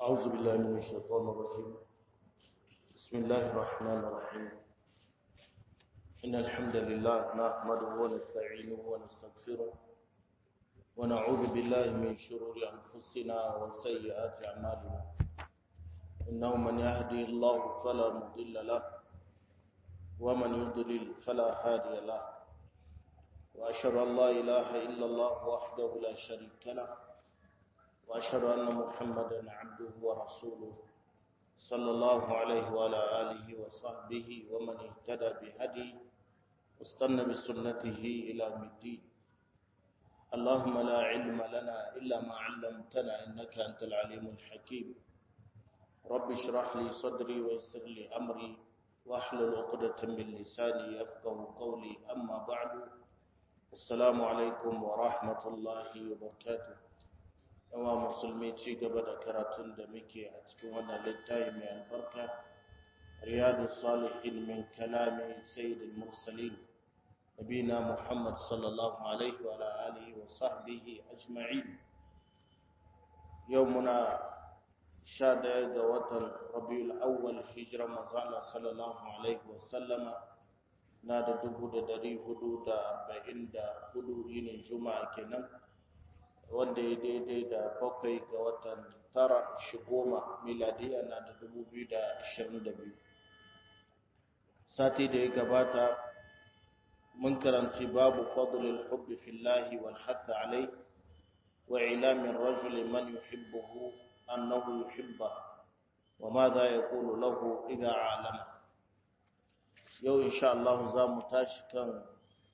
أعوذ بالله من الشيطان الرجيم بسم الله الرحمن الرحيم إن الحمد لله نحمده ونستعينه ونستغفره ونعوذ بالله من شرور أنفسنا وسيئات أعمالنا إنه من يهدي الله فلا مضل له ومن يضلل فلا هادي له وأشهد أن لا إله إلا الله وحده لا شريك له وأشهد أن محمدا عبده ورسوله صلى الله عليه وعلى آله وصحبه ومن اهتدى بهديه واستنى بسنته إلى الدين اللهم لا علم لنا إلا ما علمتنا إنك أنت العليم الحكيم رب اشرح لي صدري ويسر لي أمري واحلل عقدة من لساني يفقه قولي أما بعد السلام عليكم ورحمة الله وبركاته yawa musulmi ci gaba da karatun da muke a cikin wannan littafi mai albarka riyadu salihin min kalami sayyidul mursalin nabina muhammad sallallahu alaihi wa alihi wa sahbihi ajma'in yau muna sha daya ga watan rabiul awwal hijira manzala sallallahu alaihi wa sallama na da dubu da dari hudu da arba'in da hudu yinin juma'a kenan wanda ya daidai da bakwai ga watan tara shi goma miladiya na da dubu biyu da ashirin da biyu sati da ya gabata mun karanci babu fadlul hubbi fillahi wal hath alai wa ilamin rajuli man yuhibbuhu annahu yuhibba wa madha yaqulu lahu idha alama yau insha Allah za mu tashi kan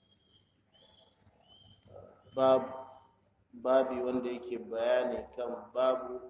babu babi wanda yake bayani kan babu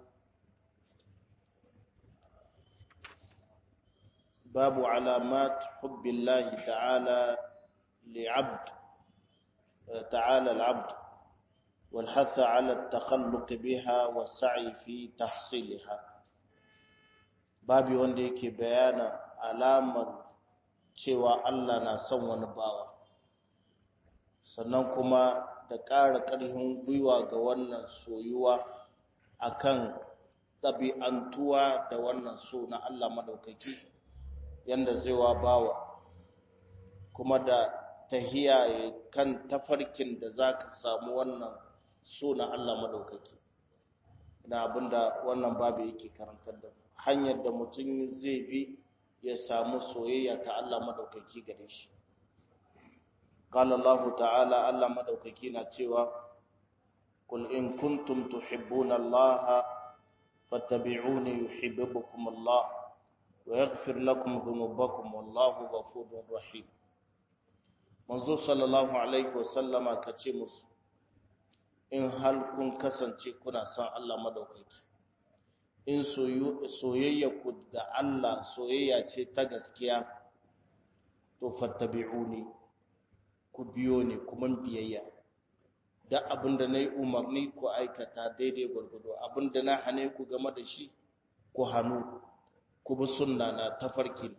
babu alamat hubbillahi ta'ala li'abd ta'ala al'abd والحث على التخلق بها والسعي في تحصيلها babi wanda yake bayana alamar cewa Allah na son wani bawa sannan kuma da ƙara ƙarfin gwiwa ga wannan soyuwa akan ɗabi'antuwa da wannan so na Allah madaukaki yanda zai wa bawa kuma da tahiya kan tafarkin da za ka samu wannan so na Allah madaukaki na abinda wannan babu yake karantar da hanyar da mutum zai bi ya samu soyayya ta Allah madaukaki gare shi قال الله تعالى الله مدوكaki na cewa قل إن كنتم تحبون الله فاتبعوني يحببكم الله ويغفر لكم ذنوبكم والله غفور رحيم manzo sallallahu alaihi wasallama kace musu in hal kun kasance kuna son Allah madaukaki in soyayya ku da Allah soyayya ce ta gaskiya to fattabi'uni ku biyo ne kuma biyayya da abinda na yi umarni ku aikata daidai gwargwado abinda na hane ku game da shi ku hannu ku bi sunna na tafarki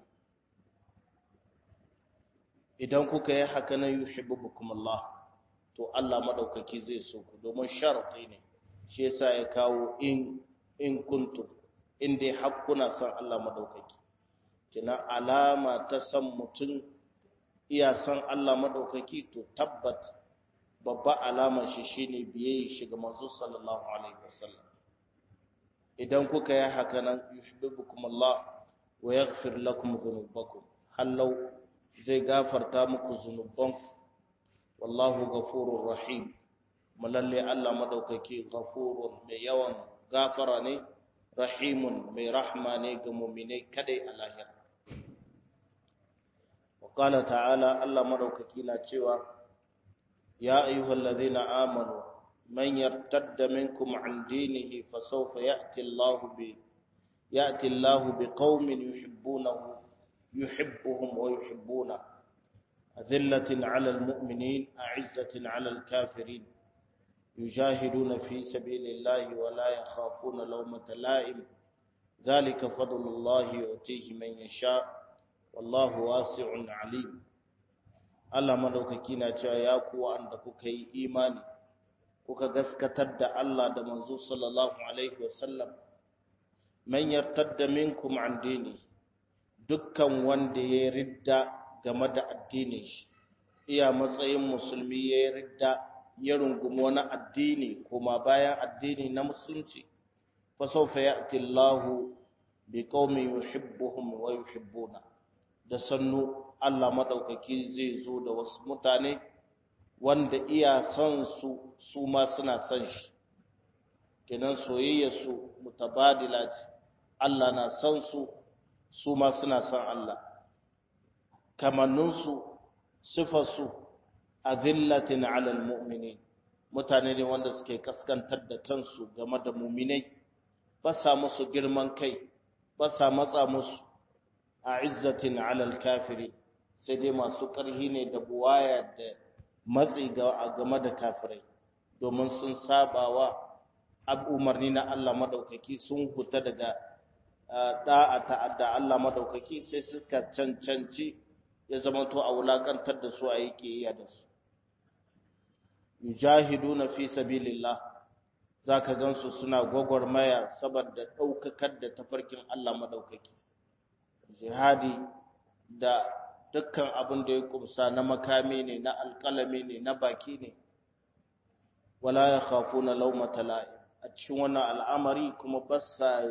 idan kuka yi haka na yi hibubukum Allah to Allah madaukaki zai so ku domin sharati ne shi yasa ya kawo in in kuntum in dai hakkuna san Allah madaukaki kina alama ta san mutum iya san Allah maɗaukaki to tabbat babba alamar shi shine biye shi ga manzo sallallahu alaihi wasallam idan kuka yi haka nan yuhibbukum Allah wa yaghfir lakum dhunubakum hallau zai gafarta muku zunuban wallahu ghafurur rahim malalle Allah maɗaukaki ghafurun mai yawan gafara ne rahimun mai rahma ne ga mu'minai kadai a lahira وقال تعالى الله مدوكaki na cewa ya ayyuhal ladhina amanu man yartadda minkum an dinihi fasawfa ya'ti Allahu bi ya'ti Allahu biqaumin yuhibbunahu yuhibbuhum wa yuhibbuna adillatin 'alal mu'minin a'izzatin 'alal kafirin يجاهدون في سبيل الله ولا يخافون لومة لائم ذلك فضل الله يؤتيه من يشاء wallahu wasi'un alim Allah madaukaki na cewa ya ku wanda kuka yi imani kuka gaskatar da Allah da manzo sallallahu alaihi wasallam man yartadda minkum an dini dukkan wanda ya ridda game da addinin shi iya matsayin musulmi ya ridda ya rungumi wani addini kuma bayan addini na musulunci fa sawfa ya'ti Allahu bi qaumin yuhibbuhum wa yuhibbuna da sannu Allah madaukaki zai zo da wasu mutane wanda iya son su su ma suna son shi kenan soyayya su mutabadila ce Allah na son su su ma suna son Allah kamanninsu sifarsu azillatin alal mu'minin mutane ne wanda suke kaskantar da kansu game da muminai ba sa musu girman kai ba sa matsa musu a izzatin alal kafiri sai dai masu ƙarhi ne da buwaya da matsi game da kafirai domin sun sabawa umarni na Allah madaukaki sun huta daga da'a ta'adda Allah madaukaki sai suka cancanci ya zama to a wulakantar da su a yi kiyaya da su yujahiduna fi sabilillah zaka gansu suna gwagwarmaya saboda daukakar da tafarkin Allah madaukaki jihadi da dukkan abin da ya kumsa na makami ne na alƙalami ne na baki ne wala yakhafuna lawmata la'i a cikin wannan al'amari kuma ba sa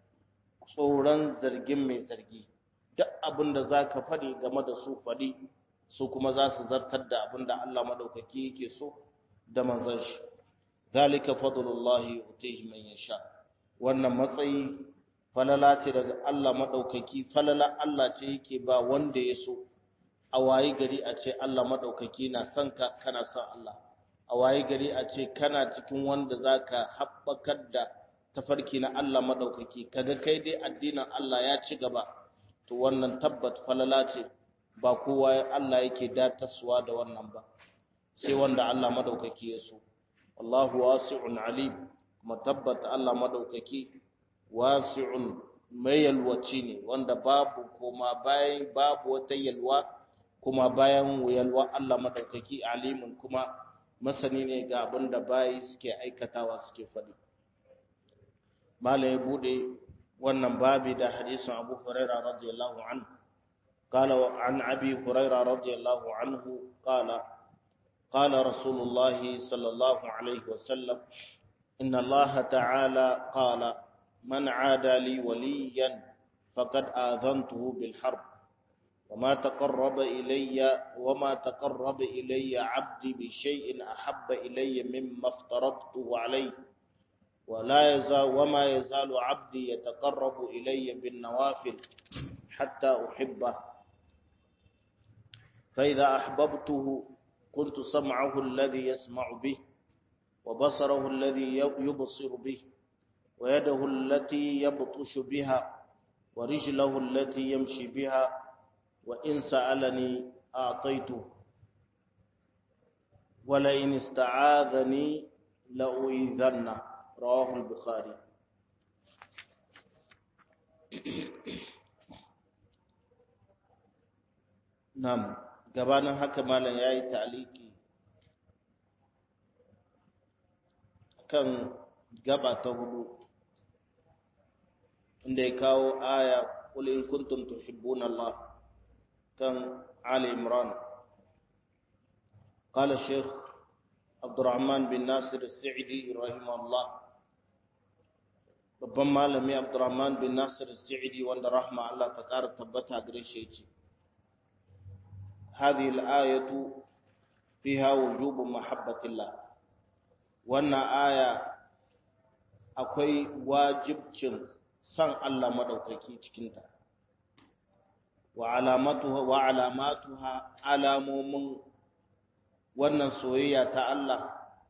tsoron zargin mai zargi duk abin da za ka faɗi game da su faɗi su kuma za su zartar da abin da Allah maɗaukaki yake so da manzon shi zalika fadlullahi utihi man yasha wannan matsayi falala ce daga Allah maɗaukaki falala Allah ce yake ba wanda ya so a wayi gari a ce Allah maɗaukaki na son ka kana son Allah a wayi gari a ce kana cikin wanda zaka haɓakar da tafarki na Allah maɗaukaki kaga kai dai addinin Allah ya ci gaba to wannan tabbat falala ce ba kowa Allah yake dataswa da wannan ba sai wanda Allah maɗaukaki ya so wallahu wasi'un alim kuma tabbat Allah maɗaukaki wasi'un mai yalwaci ne wanda babu kuma bayan babu wata yalwa kuma bayan yalwa Allah maɗaukaki alimun kuma masani ne ga abin da bayi suke aikatawa suke faɗi mala ya bude wannan babi da hadisin abu huraira radiyallahu anhu qala wa an abi huraira radiyallahu anhu qala qala rasulullah sallallahu alaihi wasallam inna allaha ta'ala qala man aada li waliyan faqad adhantuhu bil harb وما تقرب إلي وما تقرب إلي عبدي بشيء أحب إلي مما افترضته عليه ولا يزال وما يزال عبدي يتقرب إلي بالنوافل حتى أحبه فإذا أحببته كنت سمعه الذي يسمع به وبصره الذي يبصر به ويده التي يبطش بها ورجله التي يمشي بها وإن سألني أعطيته ولئن استعاذني لأؤذنه رواه البخاري نعم gabanin haka malam yayi ta'liki kan gaba ta hudu inda ya kawo aya qul in kuntum tuhibbuna Allah كان علي عمران قال الشيخ عبد الرحمن بن ناصر السعدي رحمه الله babban malami Abdurrahman bin Nasir Sa'idi wanda rahma Allah ta ƙara tabbata gare shi yace hadhihi al-ayatu fiha wujubu mahabbatillah wannan aya akwai wajibcin san Allah madaukaki cikin ta wa alamatuha wa alamatuha alamomin wannan soyayya ta Allah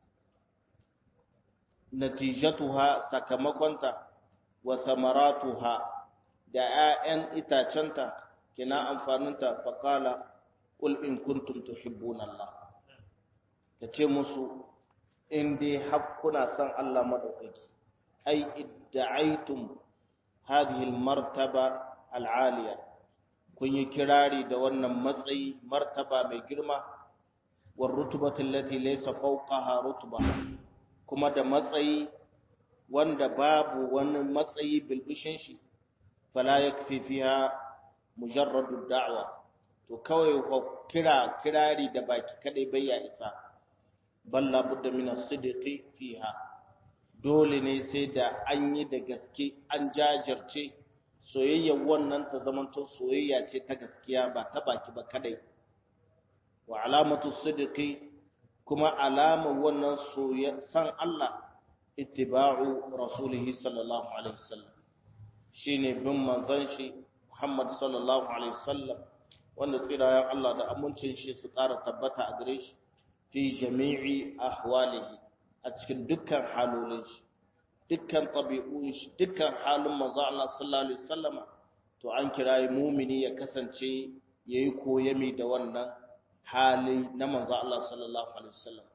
natijatuha sakamakonta wa samaratuha da 'ya'yan itacenta kina amfaninta faqala qul in kuntum tuhibbuna Allah kace musu in dai hakkuna san Allah madaukaki ai idda'aitum hadhihi almartaba al'aliya kun yi kirari da wannan matsayi martaba mai girma war rutubatu allati laysa fawqaha rutba kuma da matsayi wanda babu wani matsayi bilbishin shi fala yakfi fiha mujarradu da'wa to kawai ko kira kirari da baki kadai bai ya isa balla budda min as-sidqi fiha dole ne sai da an yi da gaske an jajirce soyayyar wannan ta zamanto soyayya ce ta gaskiya ba ta baki ba kadai wa alamatu sidqi kuma alama wannan soyayya san Allah ittiba'u rasulihi sallallahu alaihi wasallam shine bin manzon shi Muhammad sallallahu alaihi wasallam wanda tsirayen Allah da amincin shi su ƙara tabbata a gare shi fi jami'i ahwalihi a cikin dukkan halolin shi dukkan tabi'un shi dukkan halin manzo Allah sallallahu alaihi wasallama to an kirayi mumini ya kasance yayi koyami da wannan hali na manzo Allah sallallahu alaihi wasallam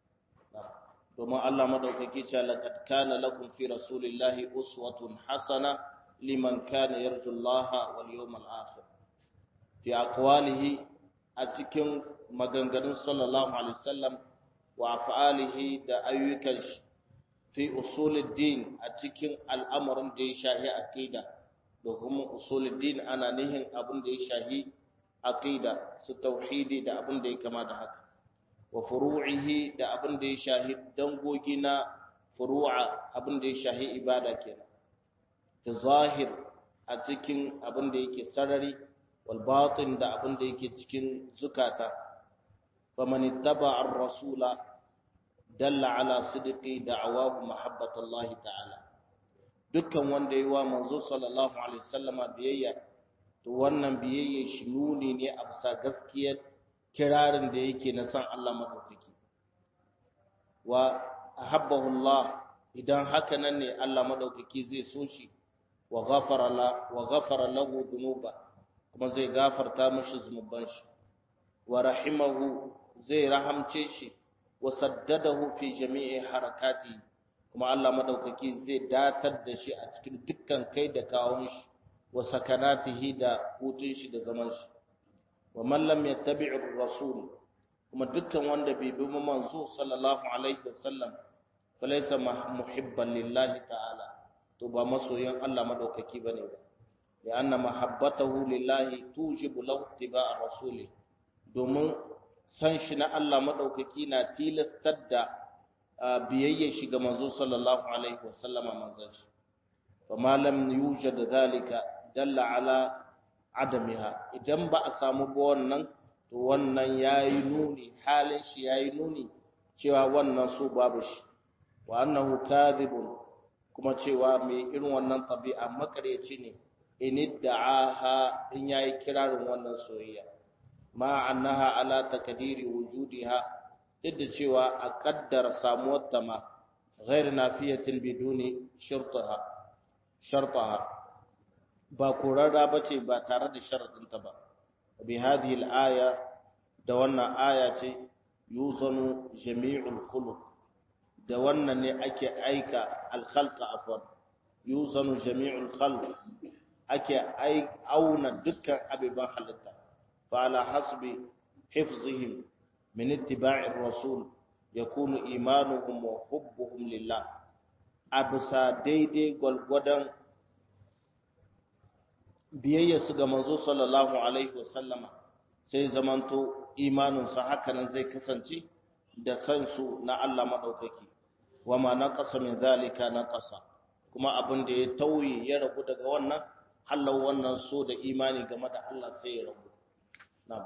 domin Allah madaukaki ce laqad kana lakum fi rasulillahi uswatun hasana liman kana yarju Allah wal yawmal akhir fi aqwalihi a cikin maganganun sallallahu alaihi wasallam wa af'alihi da ayyukan shi fi usuluddin a cikin al'amarin da ya shahi aqida da kuma usuluddin ana nihin abin da ya shahi aqida su tauhidi da abin da ya kama da haka wa furu'ihi da abin da ya shahi dangogi na furu'a abin da ya shahi ibada kenan da zahir a cikin abin da yake sarari wal batin da abin da yake cikin zukata faman ittaba ar-rasula dalla ala sidqi da'awahu mahabbatallahi ta'ala dukkan wanda yayi wa manzo sallallahu alaihi wasallama biyayya to wannan biyayya shi nuni ne a bisa gaskiyar kirarin da yake na san Allah madaukaki wa ahabbahu Allah idan haka nan ne Allah madaukaki zai so shi wa ghafara la wa ghafara lahu dhunuba kuma zai gafarta mishi zunuban shi wa rahimahu zai rahamce shi wa saddadahu fi jami'i harakati kuma Allah madaukaki zai datar da shi a cikin dukkan kai da kawun shi wa sakanatihi da hutun shi da zaman shi wa man lam yattabi'ir rasul kuma dukkan wanda bai bi manzo sallallahu alaihi wasallam falaysa muhibban lillahi ta'ala to ba masoyin Allah madaukaki bane ba ya anna mahabbatahu lillahi tujibu lahu ittiba'a rasuli domin san shi na Allah madaukaki na tilastar da biyayya shi ga manzo sallallahu alaihi wasallama manzon shi fa ma lam yujad dhalika dalla ala adamiha idan ba a samu ba wannan to wannan yayi nuni halin shi yayi nuni cewa wannan su babu shi wa annahu kadhibun kuma cewa mai irin wannan tabi'a makareci ne in da'aha in yayi kirarin wannan soyayya ma annaha ala takdiri wujudiha duk da cewa a kaddara samuwar ta ma ghair nafiyatin biduni shartaha shartaha ba kurarra bace ba tare da sharadinta ba bi hadhihi al-aya da wannan aya ce yuzanu jami'ul khuluq da wannan ne ake aika al-khalqa afwan yuzanu jami'ul khalq ake auna dukkan abiban halitta fa ala hasbi hifzihim min ittiba'ir rasul yakunu imanuhum wa hubbuhum lillah abisa daidai gwalgwadon biyayya su ga manzo sallallahu alaihi wasallama sai zamanto imaninsu hakanan zai kasance da san su na Allah madaukaki wama naqasa min zalika naqasa kuma abin da ya tauye ya rabu daga wannan hallau wannan so da imani game da Allah sai ya rabu na'am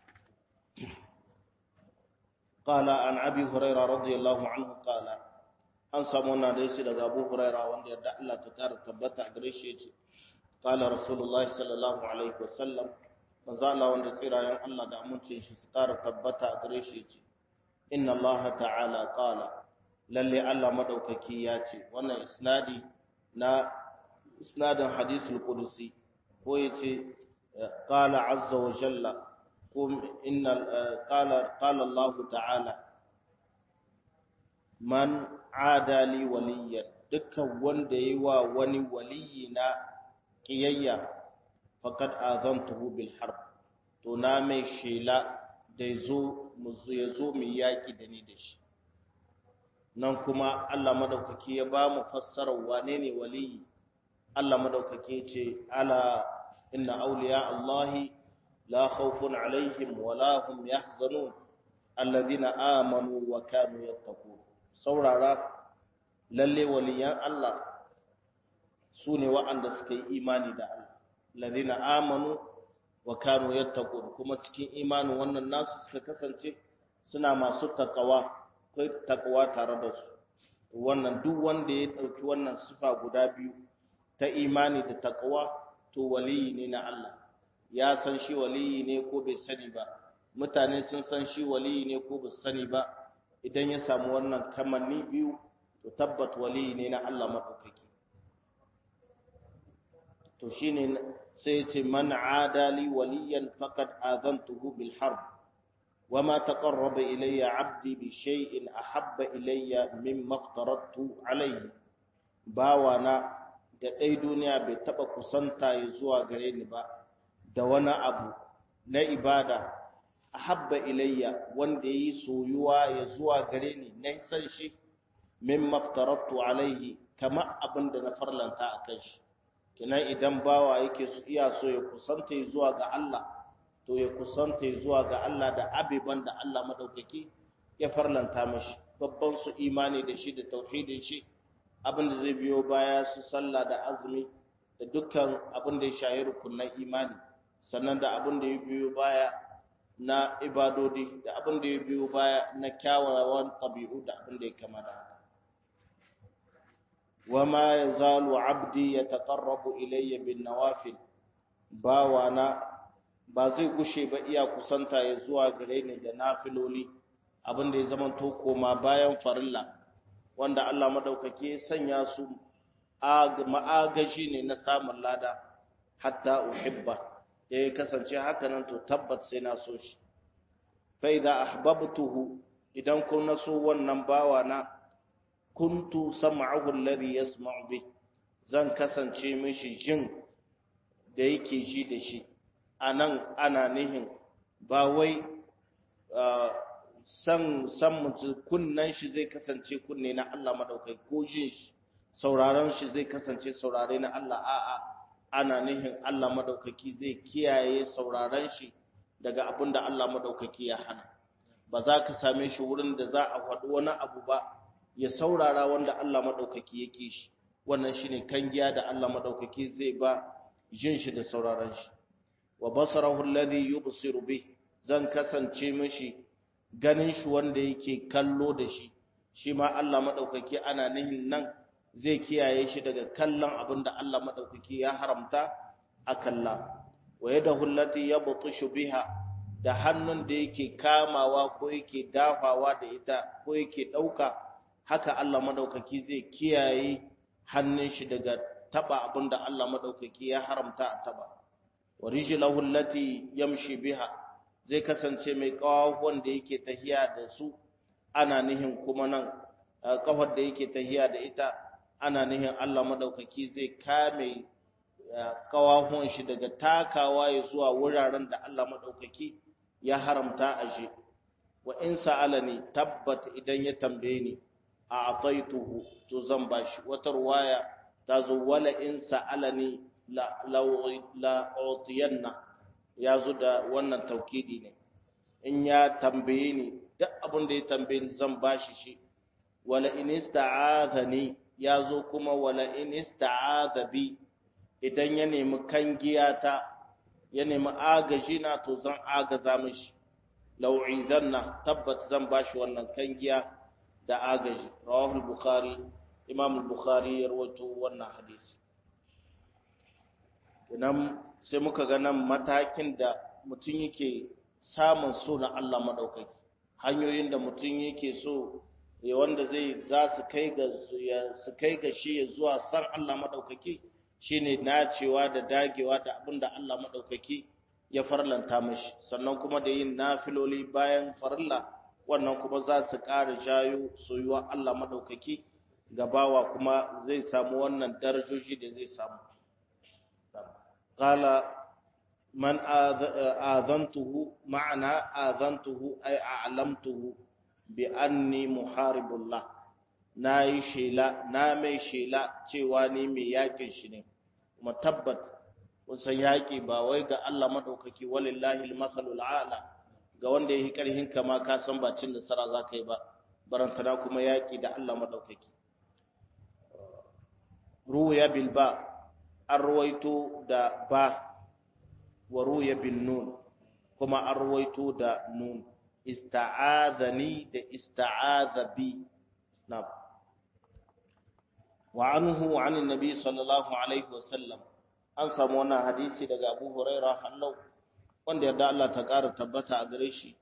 qala an abi hurairah radiyallahu anhu qala an samu na da shi daga abu hurairah wanda yarda Allah ta kara tabbata gare shi yace qala rasulullahi sallallahu alaihi wasallam manzo Allah wanda tsirayen Allah da amincin shi su kara tabbata gare shi yace inna Allah ta'ala qala lalle Allah madaukaki ya ce wannan isnadi na isnadin hadisul qudusi ko yace qala azza wa jalla qum inna qala qala Allah ta'ala man adali waliyan dukkan wanda yayi wa wani waliyi na kiyayya faqad azantuhu bil harb to na mai shela da yazo mu yazo mu yaki da ni da shi nan kuma Allah madaukaki ya ba mu fassarar wane ne waliyi Allah madaukaki ce ala inna awliya Allahi la khawfun alaihim wa la hum yahzanun alladhina amanu wa kanu yattaqun saurara lalle waliyan Allah sune wa'anda suka yi imani da Allah alladhina amanu wa kanu yattaqun kuma cikin imanin wannan nasu suka kasance suna masu takawa kai takawa tare da su wannan duk wanda ya dauki wannan sifa guda biyu ta imani da takawa to waliyi ne na Allah ya san shi waliyi ne ko bai sani ba mutane sun san shi waliyi ne ko bai sani ba idan ya samu wannan kamanni biyu to tabbat waliyi ne na Allah madaukaki to shine sai ya ce man adali waliyan faqad azantuhu bil harb وما تقرب إلي عبدي بشيء أحب إلي مما افترضت عليه باوانا da ɗai duniya bai taɓa kusanta ya zuwa gare ni ba da wani abu na ibada a habba ilayya wanda ya yi soyuwa ya zuwa gare ni na san shi min maftaratu alaihi kama abin da na farlanta a kan shi kinan idan bawa yake iya so ya kusanta ya zuwa ga Allah to ya kusanta zuwa ga Allah da abiban da Allah madaukaki ya farlanta mashi babban su imani da shi da tauhidin shi abin da zai biyo baya su sallah da azumi da dukkan abin da ya shahi rukunan imani sannan da abin da ya biyo baya na ibadodi da abin da ya biyo baya na kyawawan tabi'u da abin da ya kama da haka wama yazalu abdi yataqarrabu ilayya bin nawafil bawana ba zai gushe ba iya kusanta ya zuwa gare ni da nafiloli abin da ya zama to koma bayan farilla wanda Allah madaukake sanya su ma'agaji ne na samun lada hatta uhibba ya kasance haka nan to tabbat sai na so shi fa idza ahbabtuhu idan kun naso wannan bawa na kuntu sam'ahu alladhi yasma'u bi zan kasance mishi jin da yake ji da shi a nan ana nihin ba wai san san mutu kunnan shi zai kasance kunne na Allah madaukai ko jin shi sauraron shi zai kasance saurare na Allah a'a ana nihin Allah madaukaki zai kiyaye sauraron shi daga abin da Allah madaukaki ya hana ba za ka same shi wurin da za a faɗi wani abu ba ya saurara wanda Allah madaukaki yake shi wannan shine kangiya da Allah madaukaki zai ba jin shi da sauraron shi wa basarahu alladhi yubsiru bih zan kasance mishi ganin shi wanda yake kallo da shi shi ma Allah madaukaki ana nihin nan zai kiyaye shi daga kallon abinda Allah madaukaki ya haramta a kalla wa yadahu allati yabtishu biha da hannun da yake kamawa ko yake dafawa da ita ko yake dauka haka Allah madaukaki zai kiyaye hannun shi daga taba abinda Allah madaukaki ya haramta a taba wa rijlahu allati yamshi biha zai kasance mai kawon da yake tahiya da su ana nihin kuma nan kafar da yake tahiya da ita ana nihin Allah madaukaki zai kame kawahon shi daga takawa ya zuwa wuraren da Allah madaukaki ya haramta a je wa in sa'alani tabbat idan ya tambaye ni a ataituhu to zan bashi wata ruwaya ta zo wala in sa'alani la utiyanna ya zo da wannan taukidi ne in ya tambaye ni duk abin da ya tambaye ni zan bashi shi wala in ista'azani ya zo kuma wala in ista'aza bi idan ya nemi kangiyata ya nemi agaji na to zan agaza mishi lau'izanna tabbat zan bashi wannan kangiya da agaji rawahul bukhari imam al-bukhari ya rawaito wannan hadisi idan sai muka ga nan matakin da mutum yake samun so na Allah madaukaki hanyoyin da mutum yake so ya wanda zai za su kai ga su kai ga shi ya zuwa san Allah madaukaki shine nacewa da dagewa da abinda Allah madaukaki ya farlanta mashi sannan kuma da yin nafiloli bayan farilla wannan kuma za su ƙara jayo soyuwa Allah madaukaki gabawa kuma zai samu wannan darajoji da zai samu qala man azantuhu ma'ana azantuhu ay a'lamtuhu bi anni muharibullah na yi shela na mai shela cewa ni mai yakin shi ne kuma tabbat kusan yaƙi ba wai ga Allah maɗaukaki walillahi al-masalul a'la ga wanda ya yi ƙarhin kama ka san ba cin nasara za ka yi ba barantana kuma yaƙi da Allah maɗaukaki ruya bil ba an ruwaito da ba wa ruya bin nun kuma an ruwaito da nun ista'adhani da ista'adha bi na wa anhu an annabi sallallahu alaihi wasallam an samu wannan hadisi daga Abu Hurairah hallau wanda yarda Allah ta ƙara tabbata a gare shi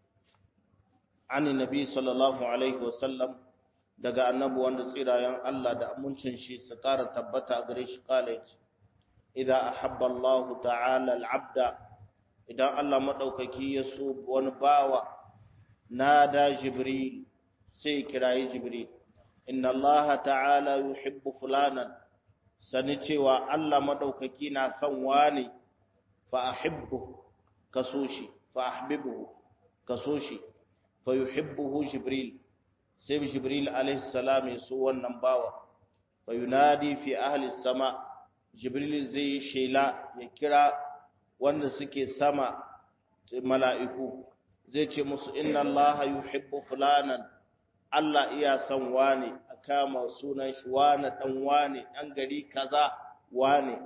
an annabi sallallahu alaihi wasallam daga annabi wanda tsirayen Allah da amincin shi su ƙara tabbata a gare shi kala idza ahabba Allah ta'ala al-'abda idan Allah madaukaki ya so wani bawa nada jibril sai kirayi jibril inna Allah ta'ala yuhibbu fulanan sani cewa Allah madaukaki na son wani fa ahibbu kaso shi fa ahbibuhu kaso shi fa yuhibbuhu jibril sai jibril alaihi salam ya so wannan bawa fa yunadi fi ahli sama jibril zai shela ya kira wanda suke sama mala'iku zai ce musu inna allaha yuhibbu fulanan Allah iya son wane a kama sunan shi wane dan wane an gari kaza wane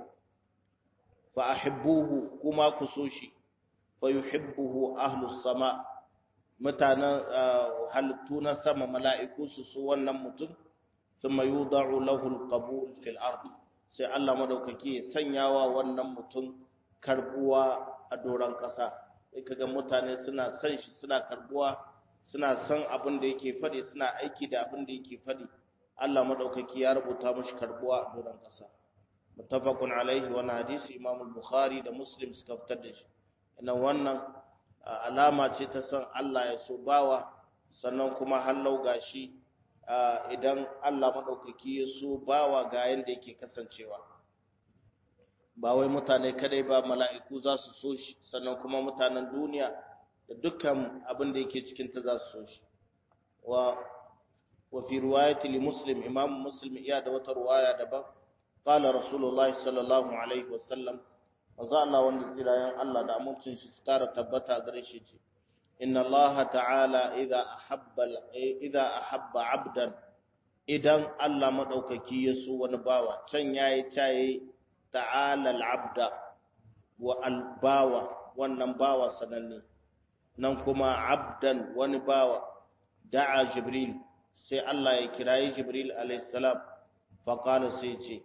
fa ahibbuhu kuma ku so shi fa yuhibbuhu ahlus sama mutanen halittu na sama mala'iku su so wannan mutum thumma yudau lahu alqabul fil ard sai Allah madaukaki ya sanyawa wannan mutum karbuwa a doron kasa sai kaga mutane suna san shi suna karbuwa suna san abin da yake faɗi suna aiki da abin da yake faɗi Allah madaukaki ya rubuta mashi karbuwa a doron kasa muttafaqun alaihi wa hadisi Imam al-Bukhari da Muslim suka fitar da shi ina wannan alama ce ta san Allah ya so bawa sannan kuma hallau gashi idan Allah maɗaukaki ya so bawa ga yadda yake kasancewa ba wai mutane kadai ba mala'iku za su so shi sannan kuma mutanen duniya da dukkan abin da yake cikinta za su so shi wa wa fi riwayati li muslim imam muslim iya da wata riwaya daban qala rasulullahi sallallahu alaihi wasallam manzo Allah wanda tsirayen Allah da amincin shi su kara tabbata gare shi ce inna Allah ta'ala idza ahabba idza ahabba 'abdan idan Allah madaukaki ya so wani bawa can yayi tayi ta'ala al-'abda wa al-bawa wannan bawa sananne nan kuma 'abdan wani bawa da'a jibril sai Allah ya kirayi jibril alayhi salam fa qala sai ce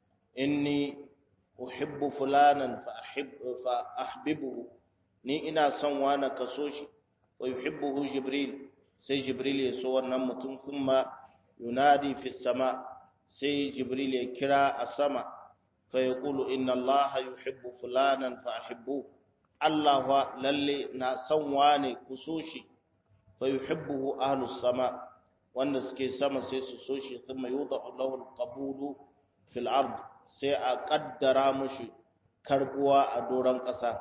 inni uhibbu fulanan fa ahib fa ahbibuhu ni ina son wani kaso shi wa yuhibbuhu jibril sai jibril ya so wannan mutum kuma yunadi fi sama sai jibril ya kira a sama fa yaqulu inna allaha yuhibbu fulanan fa ahibbuhu allah wa lalle na son wani kuso shi fa yuhibbuhu ahlus sama wanda suke sama sai su so shi thumma yudau lahu alqabulu fil ard sai a kaddara mushi karbuwa a doron ƙasa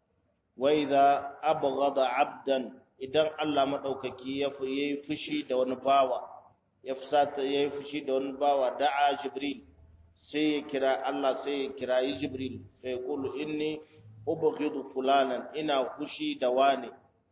wai za abghada abdan idan Allah madaukaki ya yi fushi da wani bawa ya fusata ya yi fushi da wani bawa da'a jibril sai ya kira Allah sai ya kira yi jibril sai ya kulu inni ubghidu fulanan ina fushi da wani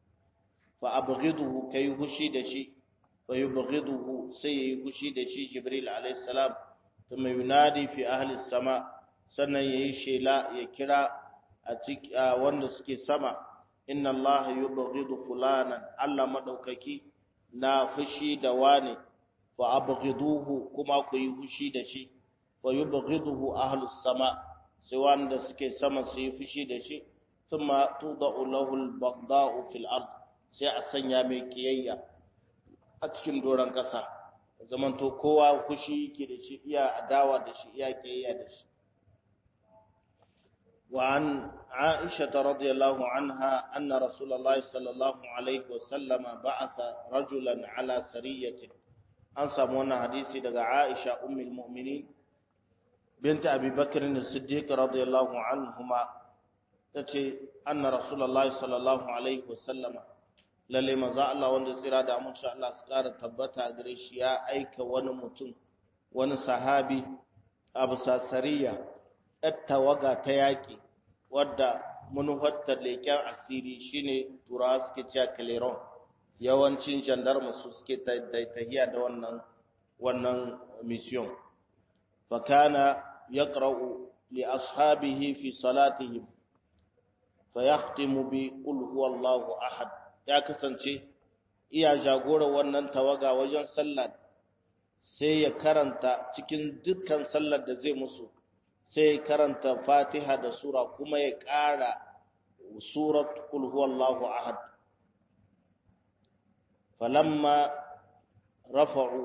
fa abghiduhu kai fushi da shi fa yubghiduhu sai ya yi fushi da shi jibril alayhi salam ثم ينادي في أهل السماء sannan yayi shela ya kira a cikin wanda suke sama inna allaha yubghidu fulanan Allah madaukaki na fushi da wani fa abghiduhu kuma ku yi fushi da shi fa yubghiduhu ahlus sama sai wanda suke sama su yi fushi da shi thumma tudau lahu al-baghda'u fil ard sai a sanya mai kiyayya a cikin doron kasa zamanto kowa kushi yake da shi iya adawa da shi iya kiyayya da shi وعن عائشة رضي الله عنها أن رسول الله صلى الله عليه وسلم بعث رجلا على سرية أنسى مونا حديثي دقى عائشة أم المؤمنين بنت أبي بكر الصديق رضي الله عنهما تتي أن رسول الله صلى الله عليه وسلم lalle manzo Allah wanda tsira da amince Allah su kara tabbata gare shi ya aika wani mutum wani sahabi abu sasariya tawaga ta yaki wadda manufattar leƙen asiri shine turawa suke cewa caleron yawancin gendarme su suke tahiya da wannan wannan mission fakana yaqra'u li ashabihi fi salatihim fayakhtimu bi qul huwallahu ahad ya kasance iya jagora wannan tawaga wajen sallah sai ya karanta cikin dukkan sallar da zai musu sai ya karanta fatiha da sura kuma ya ƙara surat qul huwallahu ahad falamma rafa'u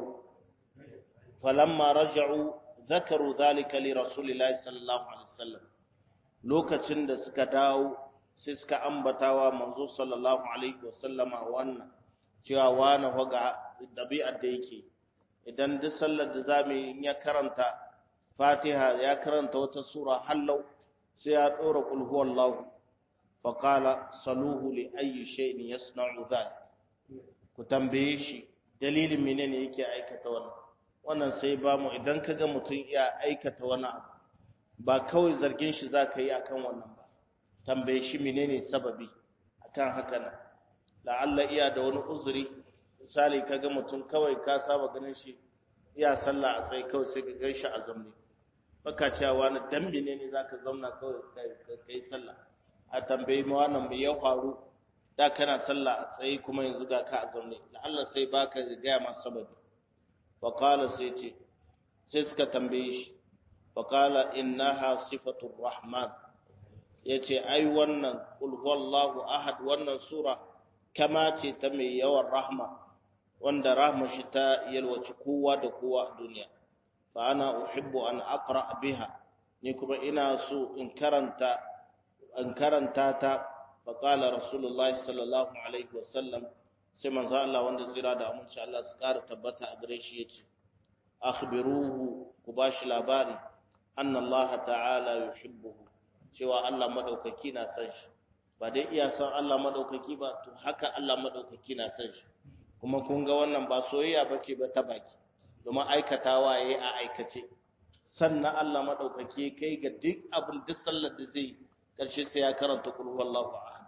falamma raja'u dhakaru dhalika li rasulillahi sallallahu alaihi wasallam lokacin da suka dawo sai suka ambatawa manzo sallallahu alaihi wasallama wannan cewa wani hoga dabi'ar da yake idan duk sallar da zamu yi ya karanta Fatiha ya karanta wata sura hallau sai ya dora qul huwallahu fa qala saluhu li ayyi shay'in yasna'u dhalik ku tambaye shi dalilin menene yake aikata wannan wannan sai ba mu idan kaga mutum ya aikata wani abu ba kawai zargin shi zaka yi akan wannan ba tambaye shi menene sababi akan haka nan la'alla iya da wani uzuri misali kaga mutum kawai ka saba ganin shi iya sallah a tsaye kawai sai ka gan shi a zamne baka cewa wani dan menene zaka zauna kawai kai sallah a tambayi ma wannan me ya faru da kana sallah a tsaye kuma yanzu ga ka a zamne la'alla sai baka ga ma sababi fa qala sai ce sai suka tambaye shi fa qala innaha sifatur rahman ya ce ai wannan ƙulhuwallahu ahad wannan sura kama ce ta mai yawan rahma wanda rahma shi ta yalwaci kowa da kowa a duniya fa ana uhibbu an aqra biha ni kuma ina so in karanta in karanta ta fa qala rasulullahi sallallahu alaihi wasallam sai manzo Allah wanda tsira da aminci Allah su kara tabbata a gare shi yace akhbiruhu ku bashi labari anna Allah ta'ala yuhibbuhu cewa Allah madaukaki na san shi ba dai iya san Allah madaukaki ba to haka Allah madaukaki na san shi kuma kun ga wannan ba soyayya bace ba ta baki domin aikatawa yayi a aikace sannan Allah madaukaki kai ga duk abin duk sallar da zai karshe sai ya karanta qul huwallahu ahad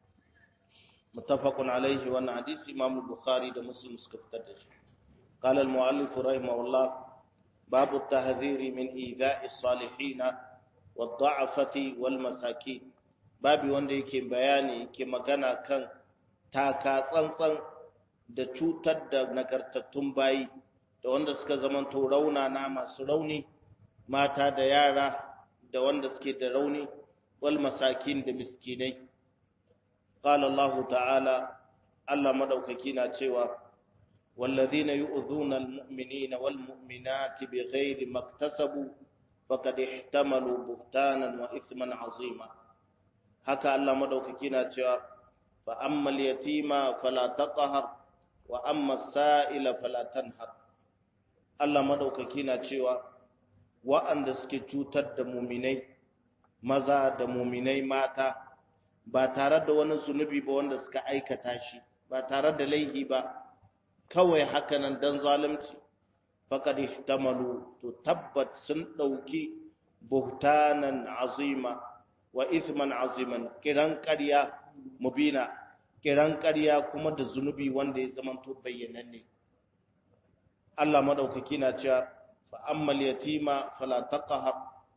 muttafaqun alaihi wannan hadisi Imam Bukhari da Muslim suka fitar da shi قال المؤلف رحمه الله باب التحذير من إيذاء الصالحين wadda'afati wal masakin babi wanda yake bayani yake magana kan taka tsantsan da cutar da nagartattun bayi da wanda suka zama to raunana masu rauni mata da yara da wanda suke da rauni wal masakin da miskinai qala Allah ta'ala Allah madaukaki na cewa والذين يؤذون المؤمنين والمؤمنات بغير ما اكتسبوا فقد احتملوا بهتانا واثما عظيما haka Allah madaukaki na cewa fa ammal yatima fala taqhar wa amma sa'ila fala tanhar Allah madaukaki na cewa wa'anda suke cutar da muminai maza da muminai mata ba tare da wani zunubi ba wanda suka aikata shi ba tare da laihi ba kawai hakanan dan zalunci faqad ihtamalu to tabbat sun dauki buhtanan azima wa ithman aziman kiran ƙarya mubina kiran ƙarya kuma da zunubi wanda ya zamanto bayyananne Allah madaukaki na cewa fa ammal yatima fala taqhar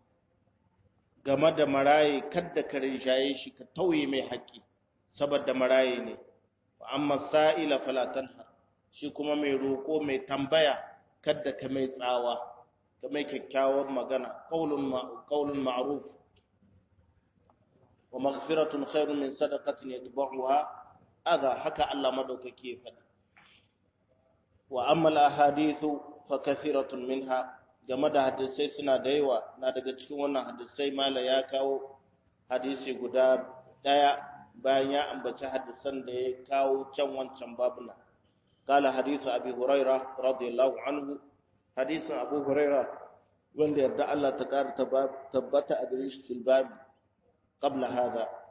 game da maraye kadda ka rinshaye shi ka tauye mai haƙi saboda maraye ne fa amma sa'ila fala tanhar shi kuma mai roko mai tambaya kadda ka mai tsawa ka mai kyakkyawar magana qaulun ma'ruf wa maghfiratun khairun min sadaqatin yatba'uha adha haka Allah madaukake ya faɗi wa amma al-ahadithu fa kathiratun minha game da hadisai suna da yawa na daga cikin wannan hadisai mala ya kawo hadisi guda daya bayan ya ambaci hadisan da ya kawo can wancan babuna قال حديث أبي هريرة رضي الله عنه حديث أبو هريرة وند يرد الله تكار تبت أدريش في الباب قبل هذا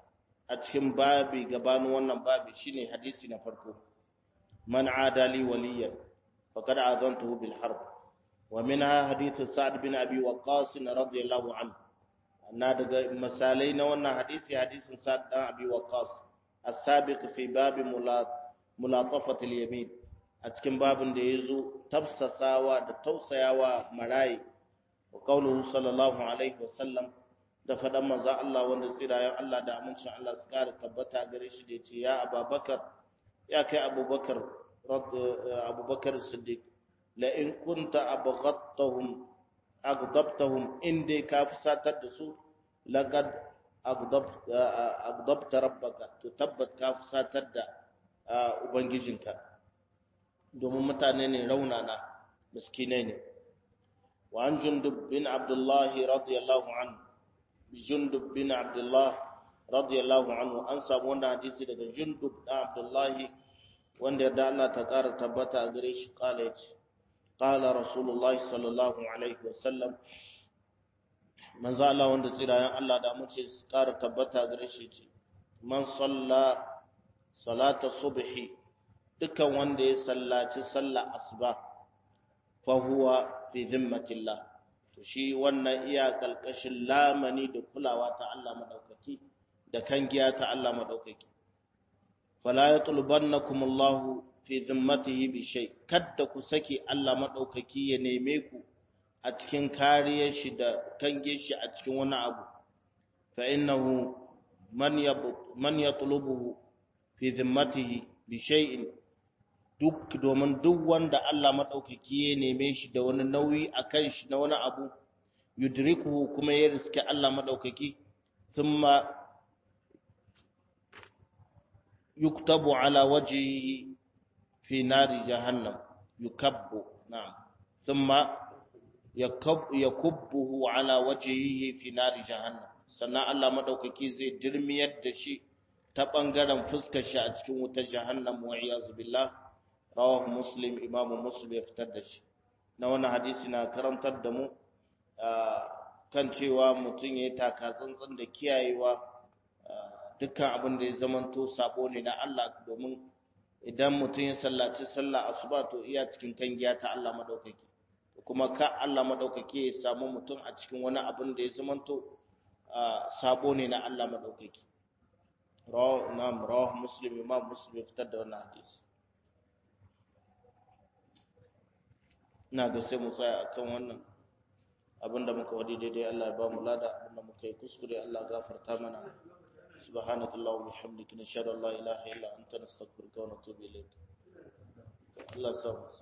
a cikin babi gabanin wannan babi shine hadisi na farko man adali waliyan faqad azantuhu bil harb wa minha hadith sa'd bin abi waqqas radiyallahu anhu na daga misalai na wannan hadisi hadisin sa'd dan abi waqqas as-sabiq fi babi mulatafati al-yamin a cikin babin da yazo tafsasawa da tausayawa marayi wa qawluhu sallallahu alaihi wasallam da faɗan manzan Allah wanda tsirayen Allah da amincin Allah su ƙara tabbata gare shi da ce ya ababakar ya kai abubakar abubakar siddiq la in kunta abghattahum aghdabtahum in dai ka fusatar da su laqad aghdabta rabbaka to tabbat ka fusatar da ubangijinka domin mutane ne raunana miskinai ne wa an jundub bin abdullahi radiyallahu anhu jundub bin abdullah radiyallahu anhu an samu wannan hadisi daga jundub dan abdullah wanda yarda Allah ta kara tabbata a gare shi kala yace qala rasulullah sallallahu alaihi wasallam manzo Allah wanda tsirayen Allah da mu ce kara tabbata a gare shi ce man salla salata subhi dukan wanda ya sallaci sallar asuba fa huwa fi dhimmatillah to shi wannan iya kalkashin lamani da kulawa ta Allah madaukaki da kangiya ta Allah madaukaki fala yatlubannakum Allah fi zimmatihi bi shay kadda ku saki Allah madaukaki ya neme ku a cikin kariyar shi da kange shi a cikin wani abu fa innahu man yab man yatlubuhu fi zimmatihi bi shay'in duk domin duk wanda Allah maɗaukaki ya neme shi da wani nauyi a kan shi na wani abu yudrikuhu kuma ya riske Allah maɗaukaki thumma yuktabu ala wajhihi fi nari jahannam yukabbu na'am thumma yakubbuhu ala wajhihi fi nari jahannam sannan Allah maɗaukaki zai dirmiyar da shi ta ɓangaren fuskar shi a cikin wutar jahannam wa iyazu billah rawahu muslim imamu muslim ya fitar da shi na wannan hadisi na karantar da mu kan cewa mutum ya yi taka tsantsan da kiyayewa dukkan abin da ya zamanto sabo ne na Allah domin idan mutum ya sallaci sallah asuba to iya cikin kangiya ta Allah madaukaki kuma ka Allah madaukaki ya samu mutum a cikin wani abin da ya zamanto sabo ne na Allah madaukaki rawahu nam rawahu muslim imam muslim ya fitar da wannan hadisi ina ga sai mu tsaya akan wannan abinda muka wadi daidai Allah ya ba mu lada abinda muka yi kuskure Allah gafarta mana subhanaka allahumma bihamdika nashhadu an la ilaha illa anta nastaghfiruka wa natubu ilayk Allah ya samu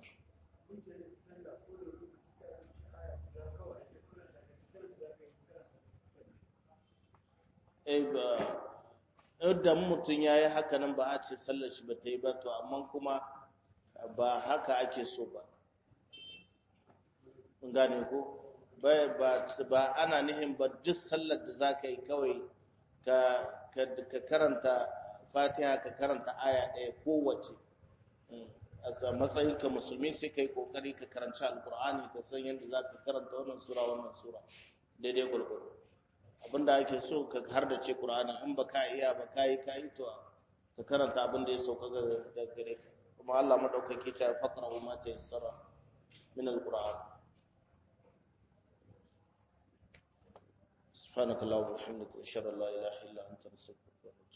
eh ba idan mutum ya yi haka nan ba a ce sallar shi ba ta yi ba to amma kuma ba haka ake so ba gane ko ba ana nihin ba duk sallar da za ka yi kawai ka karanta fatiha ka karanta aya ɗaya kowace a matsayin ka musulmi sai ka yi ƙoƙari ka karanci alkur'ani ka san yadda za ka karanta wannan sura wannan sura daidai gwargwado abinda ake so ka har da ce ƙur'ani in ba ka iya ba ka yi ka yi to ka karanta abin da ya sauka ga gare ka kuma Allah madaukaki ta faqra ma ta yassara min alquran سبحانك اللهم وبحمدك اشهد ان لا اله الا انت نستغفرك